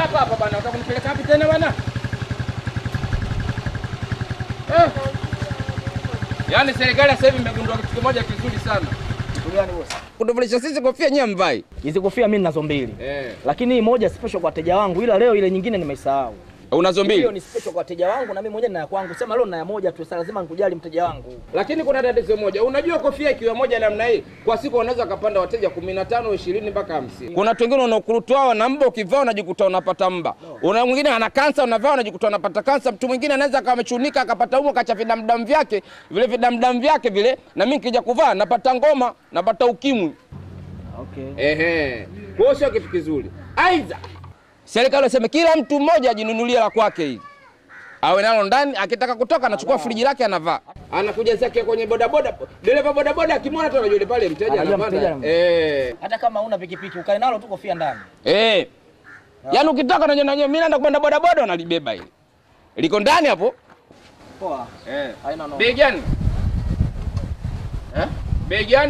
hapa hapa bwana, unataka kunipeleka wapi tena bwana? Eh. Yaani serikali sasa hivi imegundua kitu kimoja kizuri sana. Gani bosi? Kutuvulisha sisi kofia nyewe mvai. Hizi kofia mimi ninazo mbili. Eh. Lakini hii moja special kwa wateja wangu ila leo ile nyingine nimeisahau. Unazo Hiyo mbili. ni special kwa wateja wangu na mimi mmoja nina ya kwangu. Sema leo nina ya moja tu, sasa lazima nikujali mteja wangu. Lakini kuna tatizo moja. Unajua kofia ikiwa moja namna hii, kwa siku wanaweza kapanda wateja 15, 20 mpaka 50. Kuna watu wengine wanaokurutwa na mba ukivaa unajikuta unapata mba. Una mwingine ana kansa unavaa unajikuta unapata kansa. Mtu mwingine anaweza akawa amechunika akapata umo kacha vidamdam vyake, vile vidamdam vyake vile na mimi nikija kuvaa napata ngoma, napata ukimwi. Okay. Ehe. Kwa hiyo sio kitu kizuri. Aidha serikali waseme kila mtu mmoja ajinunulie la kwake hili. Awe nalo ndani, akitaka kutoka anachukua friji lake anavaa. Anakuja zake kwenye bodaboda, dereva bodaboda akimwona tu anajua yule pale mteja Anajua mteja anapanda. anapanda. Eh. Hata kama una pikipiki ukae nalo tu kofia ndani. Eh. Yaani ukitaka unajua najua mimi naenda kupanda bodaboda unalibeba hili. Liko ndani hapo. Poa. Eh. Haina noma. Bei gani? Eh? Bei gani?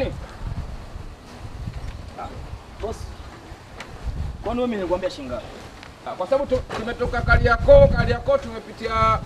Boss. Kwani wewe mimi nilikwambia shilingi ngapi? Ah, Kwa sababu tu- tumetoka Kariakoo, Kariakoo tumepitia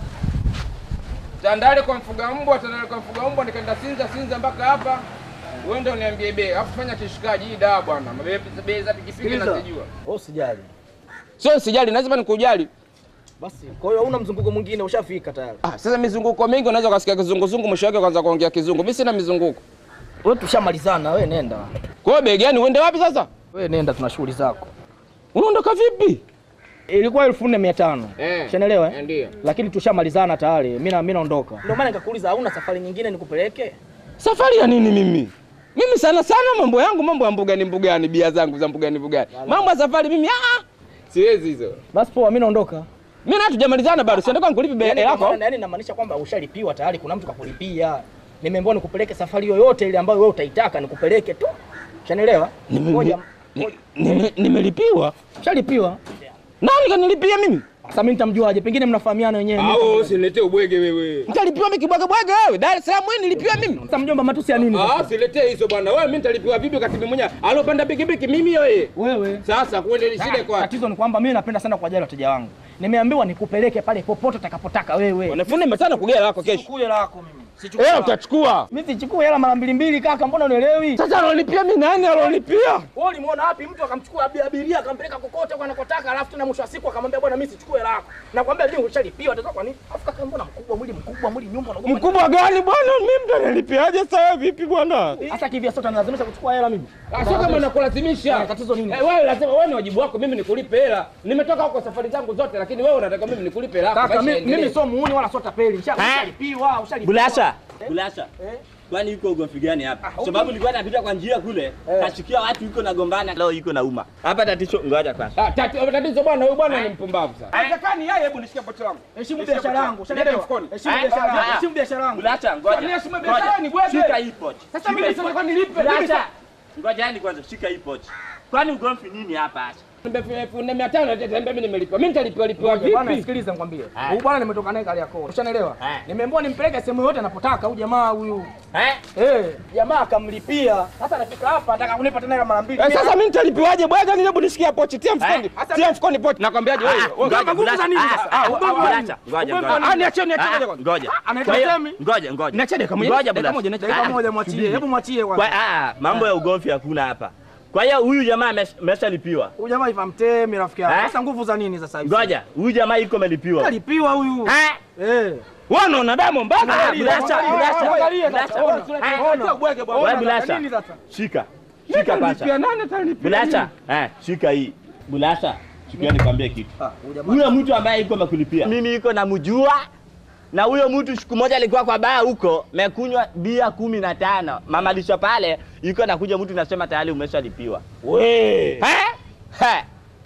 Tandale kwa mfuga mbwa, Tandale kwa mfuga mbwa, nikaenda Sinza, Sinza mpaka hapa. Wewe ndio uniambie bei. Alafu fanya kishikaji hii dawa bwana. Mabe- Bei za pikipiki Sikiliza. nazijua. Wewe usijali. Sio sijali, lazima nikujali. Basi, kwa hiyo hauna mzunguko mwingine ushafika tayari. Ah, sasa mizunguko mingi unaweza ukasikia kizunguzungu mwisho wake kwanza kuongea kizungu. Mimi sina mizunguko. Wewe tushamalizana, wewe nenda. Kwa hiyo bei gani uende wapi sasa? Wewe nenda tuna shughuli zako. Unaondoka vipi? Ilikuwa elfu nne mia tano. Eh. Shanaelewa Eh, eh? ndio. Lakini tushamalizana tayari. Mimi na mimi naondoka. Ndio maana nikakuuliza hauna safari nyingine nikupeleke? Safari ya nini mimi? Mimi sana sana mambo yangu mambo ya mbugani mbugani, bia zangu za mbugani mbugani. Mambo ya safari mimi ah, siwezi hizo. Basi poa, mimi naondoka. Mimi na hatujamalizana bado, siendeka nikulipe bei Yaani yako. kama- yaani inamaanisha kwamba ushalipiwa tayari, kuna mtu kakulipia. Nimeambiwa nikupeleke safari yoyote ile ambayo wewe utaitaka nikupeleke tu. Shanaelewa? Nime- Ngoja. ni- nime- Nimelipiwa. Ushalipiwa. Nani kanilipia mimi? Sasa mimi nitamjuaje? Pengine mnafahamiana wenyewe. Mimi Au nitamjuaje? usiniletee ubwege wewe. Nitalipiwa mimi kibwege bwege wewe. Dar es Salaam wewe nilipiwa mimi. Sasa mjomba, matusi ya nini? Ah, sasa? usiletee hizo bwana. Wewe mimi nitalipiwa vipi wakati mimi mwenyewe alopanda pikipiki mimi wewe. Wewe. Sasa kuende shida kwa. Tatizo ni kwamba mimi napenda sana kuwajali wateja wangu. Nimeambiwa nikupeleke pale popote utakapotaka wewe. Wanafunzi mmetana kugea lako kesho. Chukue lako mimi. Sichukue. Eh, lako. utachukua. Mimi sichukue hela mara mbili mbili kaka, mbona unielewi? Sasa alolipia mimi nani alolipia? Wewe ulimuona wapi mtu akamchukua abi- abiria akampeleka kokote kwa anakotaka alafu tena mwisho wa siku akamwambia bwana mimi sichukue hela yako. Nakwambia leo ushalipiwa tatizo kwa nini? Afu kaka mbona mkubwa mwili mkubwa mwili nyumba unaogopa. Mkubwa gani bwana? Mimi mtu analipiaje sasa vipi bwana? Sasa kivya sote analazimisha kuchukua hela mimi. Ah, Sio kama nakulazimisha. Eh, tatizo nini? Eh, wewe lazima wewe ni wajibu wako mimi nikulipe hela. Nimetoka huko safari zangu zote lakini wewe unataka mimi nikulipe hela. yako, Kaka maisha mimi yaendelee. mimi sio muuni wala sio tapeli. Nisha- Eh? Ushalipiwa, ushalipiwa. Bulasha, Eh? Bulasha. Eh? Kwani yuko ugomvi gani hapa? huko- Sababu nilikuwa napita kwa njia kule, Eh. kashikia watu yuko na gombana, leo yuko na uma. Hapa tatizo, ngoja kwanza. Ah, tati- tatizo bwana huyu bwana ni mpumbavu sana. Haiwezekani yeye hebu nishike pochi langu. Heshimu biashara yangu. Nenda Ushanielewa? mfukoni. Heshimu Eh? biashara yangu. Ah. Heshimu biashara yangu. Bulasha, ngoja. Kwani heshima Ngoja. biashara ni bwege? Shika hii pochi. Sasa Shika mimi hii sasa pochi. kwa nilipe. Mimi Bulasha. Ngoja yani kwanza, shika hii pochi. Kwani ugomvi nini hapa hasa? elfu nne mia tano mimi nimelipa. Mimi nitalipiwa lipiwa Bwana vipi? sikiliza nikwambie. Eh. Huyu bwana nimetoka naye Kariakoo. Ushanielewa? Eh. Nimeambiwa nimpeleke sehemu yote anapotaka huyu jamaa huyu. Eh? Eh, jamaa akamlipia. Sasa anafika hapa anataka kunipa tena hela mara mbili. Eh, sasa mimi nitalipiwaje bwege? Ni hebu nishikia pochi. Tia mfukoni. Sasa Tia mfukoni pochi. Nakwambiaje wewe? Ah, wewe- ngoja, nguvu za Bulasha. nini Ah, sasa? ah, Ah, ugomvi wa Bulasha. nini? Ngoja, Ugomvi wa ngoja. Ah, niachie niachie Ah, ngoja kwanza. Ngoja. anaitwa Kwa hiyo- Temi? Ngoja, ngoja. Niachie dakika moja. Ngoja, Dakika Bulasha. moja, niachie. Dakika Ah, moja mwachie. subiri. Hebu mwachie Kwa, kwanza. ah, mambo ya ugomvi hakuna hapa. Kwa hiyo huyu jamaa ames- ameshalipiwa. Huyu jamaa iva mtemi rafiki yangu. Eh? Sasa nguvu za nini sasa hivi? Ngoja, huyu jamaa yuko amelipiwa. Alipiwa huyu. Eh? Eh. Wewe unaona damu mbaya. Ah, Bulasha, Bulasha. Angalia Bulasha. sasa. Ona. Eh, Ona. bwege bwana. Wewe Ona Bulasha. sasa, nini sasa? Shika. Shika kwanza. Nitalipia nani atalipia? Bulasha, eh, shika hii. Bulasha, sikia nikwambie kitu. Ah, huyu jamaa. Huyo mtu ambaye yuko amekulipia. Mimi yuko namjua. Na huyo mtu siku moja alikuwa kwa baa huko, mekunywa bia kumi na tano. Mama lisho pale, yuko nakuja mtu nasema tayari umeshalipiwa. We. Eh? Eh.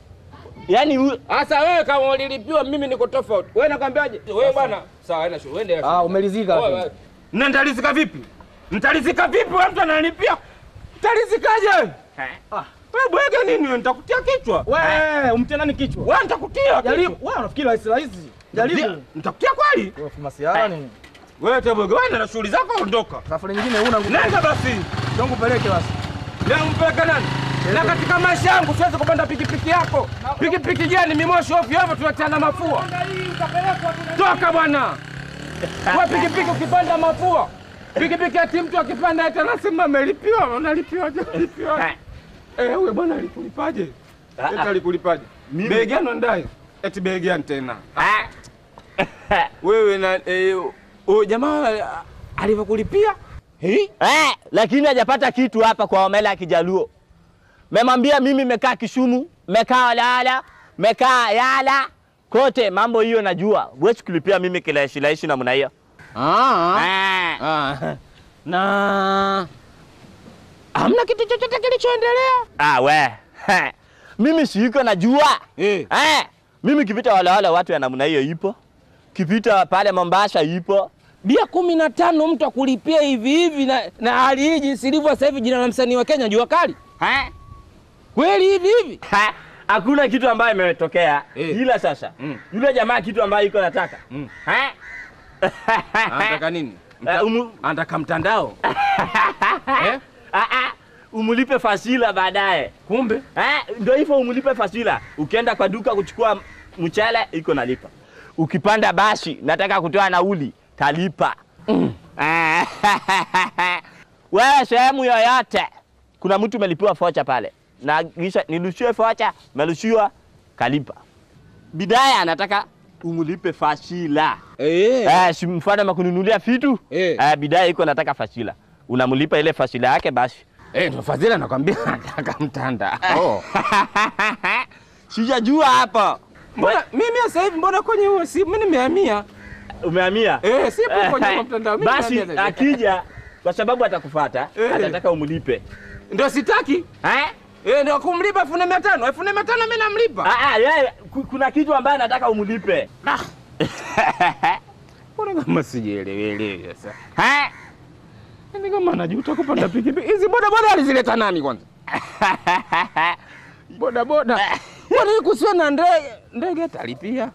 Yaani huyo Sasa wewe kama ulilipiwa mimi niko tofauti. Wewe nakwambiaje? Wewe bwana, sawa haina shughuli. Uende. Ah, umelizika. Wewe, wewe. Na nitalizika vipi? Nitalizika vipi wewe mtu analipia? Nitalizikaje? Eh. Ah. Wewe bwege nini wewe? Nitakutia kichwa. Wewe, umtie nani kichwa? Wewe nitakutia. Jaribu. kichwa. Wewe unafikiri rahisi rahisi? Jaribu. Nitakutia kweli? Wewe masiara nini? Wewe tebwege wewe na shughuli zako ondoka. Safari nyingine huna nguvu. Nenda basi. Ndio kupeleke basi. Leo mpeleke nani? Na katika maisha yangu siwezi kupanda pikipiki yako. Pikipiki gani mimoshi ovyo ovyo tunatiana mafua. Toka bwana. Kwa pikipiki ukipanda mafua. Pikipiki ati mtu akipanda eti anasema amelipiwa, unalipiwa je? Unalipiwa. Eh, wewe bwana alikulipaje? Eti alikulipaje? Mimi- Bei gani ndai? Eti bei gani tena? Ah. Wewe na eh, huyo jamaa alivyokulipia? Eh? Eh, lakini hajapata kitu hapa kwa Omela ya Kijaluo. Memwambia mimi mekaa Kisumu, mekaa Lala, mekaa Yala, kote mambo hiyo najua. Huwezi kulipia mimi kilaishi laishi namna hiyo. Ah. Eh. Ah. Na hamna kitu chochote kilichoendelea? Ah, we. mimi siiko najua. Eh. Eh, mimi kipita wale wale watu ya namna hiyo ipo. Kipita pale Mombasa ipo. Bia kumi na tano mtu akulipia hivi hivi na, na hali hii jinsi ilivyo sasa hivi, jina la msanii wa Kenya jua kali Eh? kweli hivi hivi. Ha, Hakuna kitu ambayo imetokea Eh. ila sasa Mm. yule jamaa kitu ambayo iko nataka Mm. Eh? Anataka nini? Eh, umu- Anataka mtandao eh? Ah, ah, umulipe fasila baadaye Kumbe eh, ndio hivyo umulipe fasila. Ukienda kwa duka kuchukua mchele iko nalipa, ukipanda basi nataka kutoa nauli talipa. Eh, Wewe sehemu yoyote kuna mtu umelipiwa focha pale na kisha nilushie focha, melushiwa kalipa. Bidaya anataka umulipe fasila. eh. Eh, si mfano makununulia vitu Eh. eh, bidaya iko nataka fasila, unamlipa ile fasila yake basi. Eh, ndo Fadhila nakwambia anataka mtandao. Sijajua hapo. Mbona mimi sasa hivi mbona kwenye huo si mimi nimehamia. Umehamia? Eh, sipo kwenye huo mtandao. Mimi Basi nimehamia sasa hivi. akija kwa sababu atakufuata, Eh. atataka umlipe. Ndio sitaki. Eh? Eh, ndio kumlipa elfu nne mia tano. Elfu nne mia tano mimi namlipa. Ah, ah, yeye ku- kuna kitu ambaye anataka umlipe. Mbona kama sijielewelewi sasa. Eh? Ni kama anajuta kupanda pikipiki. Hizi boda boda alizileta nani kwanza? Boda boda. Kwani kusiwe na ndege? Ndege talipia.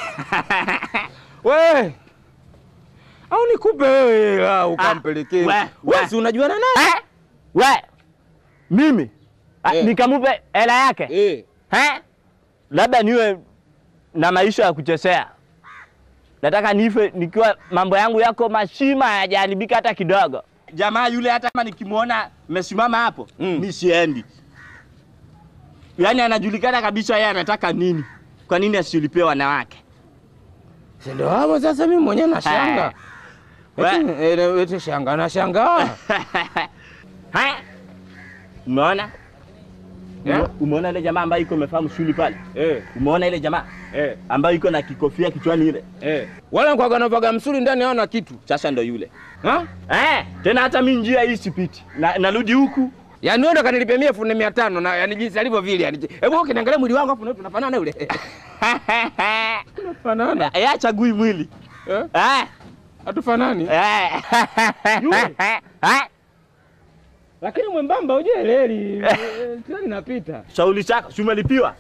We. Au nikupe wewe hela ukampelekee. we, Wewe we. si unajua na nani? Eh? We. Mimi Ah, Eh. nikamupe hela yake. Eh. Eh? Labda niwe na maisha ya kuchezea. Nataka nife nikiwa mambo yangu yako mashima hayajaharibika hata kidogo. Jamaa yule hata kama nikimwona mesimama hapo, Mm. mi siendi. Yaani anajulikana kabisa yeye anataka nini. Kwa nini asilipie wanawake? Si ndio hapo sasa mimi mwenyewe nashanga. We. Eti eh, eti shanga nashangaa. Ha? Umeona? Yeah. Umeona ile jamaa ambaye iko amefahamu shuli pale? Eh. Umeona ile jamaa Eh. ambayo iko na kikofia kichwani ile? Eh. Wala kwa ganavaga msuri ndani haona kitu. Sasa ndo yule. Ha? Eh, tena hata mi njia hii sipiti. Na, narudi huku. Yaani wewe ndo kanilipia mia elfu nne mia tano na yani jinsi alivyo vile yani. Hebu wewe ukiniangalia mwili wangu afu na tunafanana yule. Tunafanana. Yeye achagui mwili. Eh? Eh. Hatufanani. Eh. Yule. Eh. Lakini mwembamba uje leli. Tani napita. Shauli chako, si umelipiwa?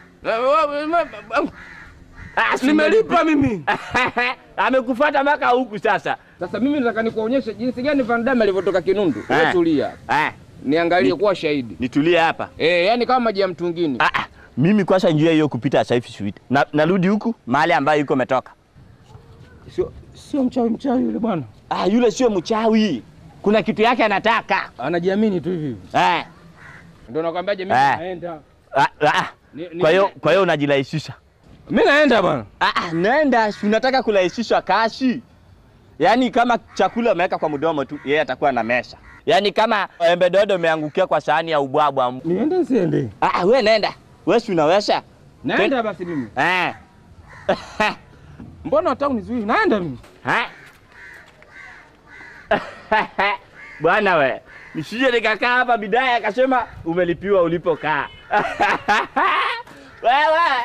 Ah, si Nimelipa mimi. Amekufuata mpaka huku sasa. Sasa mimi nataka nikuonyeshe jinsi gani Van Damme alivyotoka Kinundu. Wewe Eh. tulia. Eh, Niangalie Ni- kuwa shahidi. nitulie hapa. Eh, yani kama maji ya mtungini. Ah, ah, mimi kwanza njia hiyo kupita sasa hivi siwiti. Na, narudi huku mahali ambayo yuko umetoka. Sio sio mchawi mchawi yule bwana. Ah, yule sio mchawi. Kuna kitu yake anataka. Anajiamini tu hivi hivi. Eh. Ndio nakwambiaje mimi Eh. naenda. Ah, ah. Ni- ni- Kwa hiyo kwa hiyo unajirahisisha. Mimi naenda bwana. Ah, ah, nenda, si unataka kurahisishwa kashi. Yaani kama chakula umeweka kwa mdomo tu, yeye atakuwa na mesha. Yaani kama embe dodo umeangukia kwa sahani ya ubwabwa. Niende nsiende? Ah, ah, we nenda. Wewe si unaweza? Naenda basi mimi. Eh. Mbona hata unizuii? Naenda mimi. Ha? Bwana we, nisije nikakaa hapa bidaya akasema umelipiwa ulipokaa. Wewe.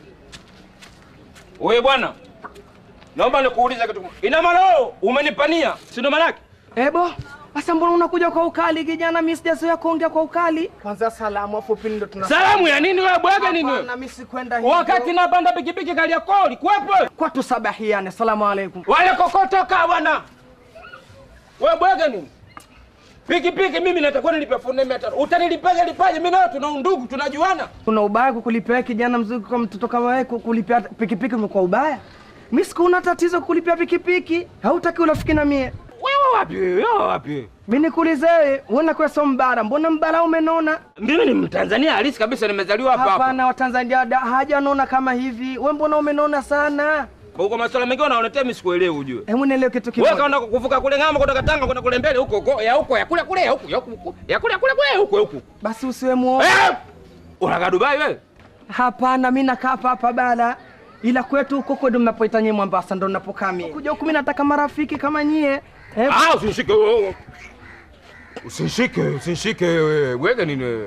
Wewe bwana. Naomba nikuulize kitu. kimoja. Ina maana wewe umenipania, si ndo maana yake? Ebo, sasa mbona unakuja kwa ukali kijana? Mimi sijazoea kuongea kwa ukali. Kwanza salamu afu pili ndo tuna Salamu ya nini wewe bwege nini wewe? Na mimi sikwenda hivyo. Wakati napanda pikipiki kali yako ulikuwepo? kwa tusabahiane. Salamu alaikum. Wale kokotoka bwana. Wewe bwege nini? Pikipiki mimi natakuwa nilipe elfu nne mia tano. Utanilipaje lipaje? Mimi nawe tuna undugu, tunajuana. Kuna ubaya kukulipia kijana mzuri kwa mtoto kama wewe kukulipia pikipiki umekuwa ubaya? Mimi sikuona tatizo kulipia pikipiki. Hautaki urafiki na mie. Wewe wapi? Wewe wapi? Mimi nikuulize wewe, uona kwa sio mbara. Mbona mbara umenona? Mimi ni Mtanzania halisi kabisa, nimezaliwa hapa hapa. Hapana, Watanzania da- hajanona kama hivi. Wewe mbona umenona sana? Huko masuala mengine unaoletea mimi sikuelewi ujue. Hebu nielewe kitu Wewe kimoja. kaenda kuvuka kule ng'ambo kutoka Tanga kwenda kule mbele huko huko ya huko ya kule kule ya huko ya huko ya kule kule kule huko huko. Basi usiwe muoga. Eh! Unakaa Dubai wewe? Hapana, mimi nakaa hapa hapa bara. Ila kwetu huko kwetu mnapoita nyie Mombasa ndo napokaa mimi. Kuja huku mimi nataka marafiki kama nyie. Eh, Ah, usishike wewe. Usishike, usishike wewe. Wewe nini wewe?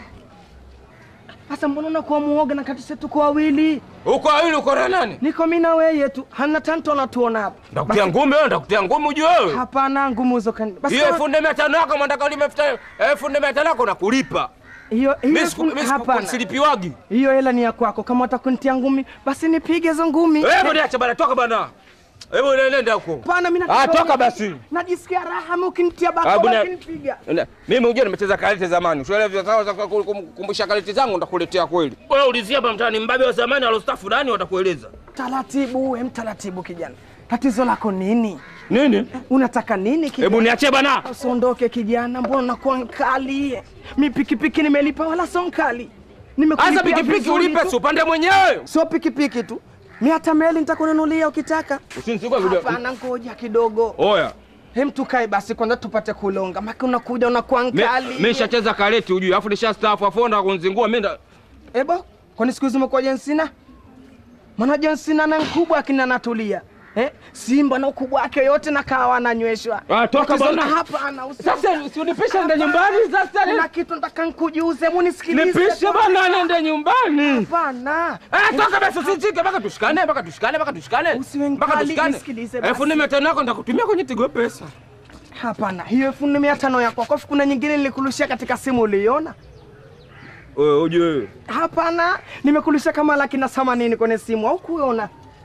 Sasa mbona unakuwa muoga na kati setu kwa wawili? Uko wawili uko na nani? Niko mimi na wewe tu. Hana tanto anatuona hapa. Ndakutia ngumi wewe, ndakutia ngumi ujue wewe. Hapana, ngumu hizo kan. Basi Hiyo kama- elfu nne mia tano yako mwandaka ulime elfu elfu nne mia tano yako nakulipa. hiyo hiyo Mimi siku- elfu- mimi siku- hapana. silipiwagi. Hiyo hela ni ya kwako. Kama utakunitia ngumi, basi nipige hizo ngumi. Hebu niache bana, toka bana. Hebu nenda huko. Hapana, mimi Ah, nataka toka basi. Najisikia raha mimi ukinitia Ah, bako bwana- ukinipiga. Nenda. Mimi unajua nimecheza karate zamani. Usielewe vya sawa za kukumbusha karate zangu ndakuletea kweli. Wewe ulizia hapa mtaani mbabe wa zamani alostafu nani watakueleza. Taratibu, we mtaratibu kijana. Tatizo lako nini? Nini? Unataka nini kijana? Hebu niachie bana. Usiondoke kijana, mbona unakuwa nkali? Mi pikipiki nimelipa wala sio nkali. Nimekulipia Sasa pikipiki vizuri ulipe tu. si upande mwenyewe. Sio pikipiki tu. Mi hata meli nitakununulia ukitaka. Usinizikwe video. Hapana, ngoja kidogo. Oya. Hem, tukae basi kwanza tupate kulonga. Maki unakuja unakuwa Mi- nkali. Mimi nishacheza karate ujue. Alafu nishastaafu afu ndo kunzingua mimi ndo Ebo, kwani siku hizi umekuwa Jensina? Maana Jensina na mkubwa akina natulia. Eh? Simba na ukubwa wake yote na kawa ananyweshwa. Ah, toka Tatizo bwana. na hapa ana usi. Sasa si unipisha nende nyumbani sasa. Kuna kitu nataka nikujuze, hebu nisikilize. Nipishe bana nende nyumbani. Hapana. Eh, toka basi usijike mpaka tushikane mpaka tushikane mpaka tushikane. Usiwe Mpaka mkali, tushikane. nisikilize basi. Elfu nne mia tano yako nitakutumia kwenye Tigo pesa. Hapana, hiyo elfu nne mia tano yako. Kwa kuna nyingine nilikurushia katika simu uliona? Wewe ujue. Hapana, nimekurushia kama laki na themanini kwenye simu au kuona?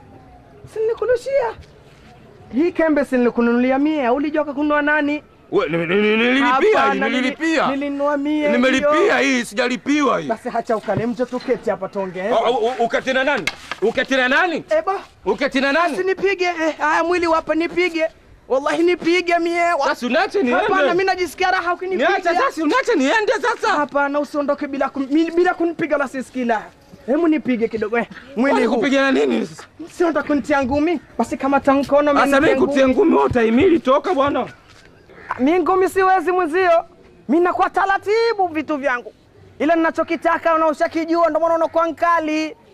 Si nilikurushia. Hii kembe si nilikununulia mie, au ulijua kununua nani? We, ni- ni- ni- nililipia hii, Hapana, nili- nililipia. Nilinunua mie. Nimelipia hiyo. hii, sijalipiwa hii. Basi hacha ukale, mje tuketi hapa tuongee. Oh, u- u- Uketi na nani? Uketi na nani? Ebo, Uketi na nani? sinipige. Eh, haya mwili wapa nipige. Wallahi nipige mie. Wa- Sasa unache Hapana, mimi niende. najisikia raha ukinipiga. Niache sasa, unache niende sasa. Hapana, usiondoke bila kun, mi- bila kunipiga la sisikila. Hebu nipige kidogo eh. Mwili Kwani huu. kupigana nini sasa? Sio ndo kunitia ngumi. Basi kama tankono mimi. Sasa mimi nitie kutie ngumi wewe utahimili toka bwana. Mimi ngumi siwezi mwenzio. Mimi nakuwa taratibu vitu vyangu. Ila ninachokitaka na ushakijua ndio maana unakuwa nkali.